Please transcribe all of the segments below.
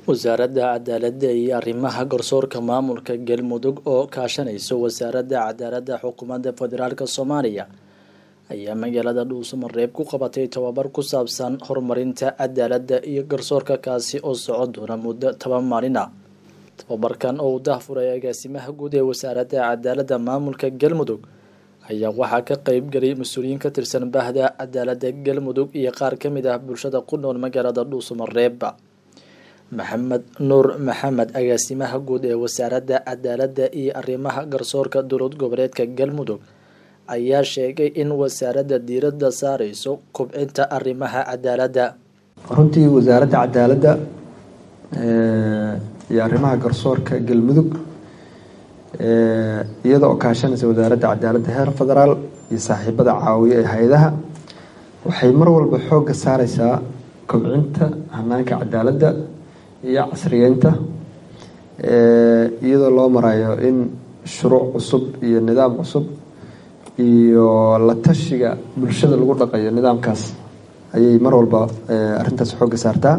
wasaaradda cadaaladda iyo arrimaha garsoorka maamulka galmudug oo kaashanaysa wasaaradda cadaaladda xukuumadda federaalk soomaaliya ayaa magaalada dhuusamareeb ku qabatay tababar ku saabsan horumarinta cadaaladda iyo garsoorka kaasi oo socon doona muddo toban maalin ah tababarkan oo uu dahfuray agaasimaha guud ee wasaaradda cadaaladda maamulka galmudug ayaa waxaa ka qeyb galay mas-uuliyiin ka tirsan bahda cadaaladda galmudug iyo qaar ka mid ah bulshada ku nool magaalada dhuusamareeb maxamed nuur maxamed agaasimaha guud ee wasaaradda cadaaladda iyo arrimaha garsoorka dowlad goboleedka galmudug ayaa sheegay in wasaaradda diiradda saareyso kubcinta arrimaha cadaaladda runtii wasaaradda cadaaladda iyo arrimaha garsoorka galmudug iyada oo kaashanaysa wasaaradda cadaaladda heer federaal iyo saaxiibada caawiya ee hay-adaha waxay mar walba xoogga saareysaa kobcinta hanaanka cadaaladda iyo casriyeynta iyadoo loo marayo in shuruuc cusub iyo nidaam cusub iyo la tashiga bulshada lagu dhaqayo nidaamkaas ayay mar walba arrintaas xoogga saartaa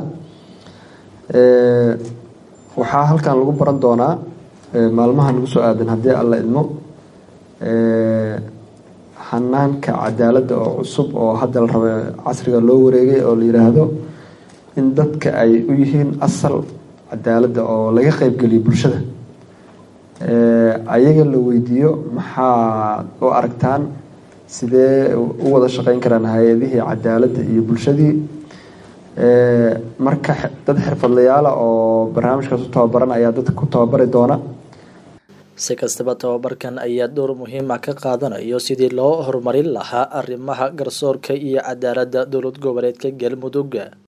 waxaa halkan lagu baran doonaa maalmaha nagu soo aadan haddii alla idmo hanaanka cadaaladda oo cusub oo hadda la raba casriga loo wareegay oo la yiraahdo in dadka ay u yihiin asal cadaaladda oo laga qeybgeliyo bulshada ayaga la weydiiyo maxaad u aragtaan sidee u wada shaqeyn karaan hay-adihii cadaaladda iyo bulshadii marka dad xirfadlayaala oo barnaamijkaas u tababaran ayaa dadka ku tababari doona si kastaba tababarkan ayaa door muhiima ka qaadanayo sidii loo horumarin lahaa arrimaha garsoorka iyo cadaaladda dowlad goboleedka galmudug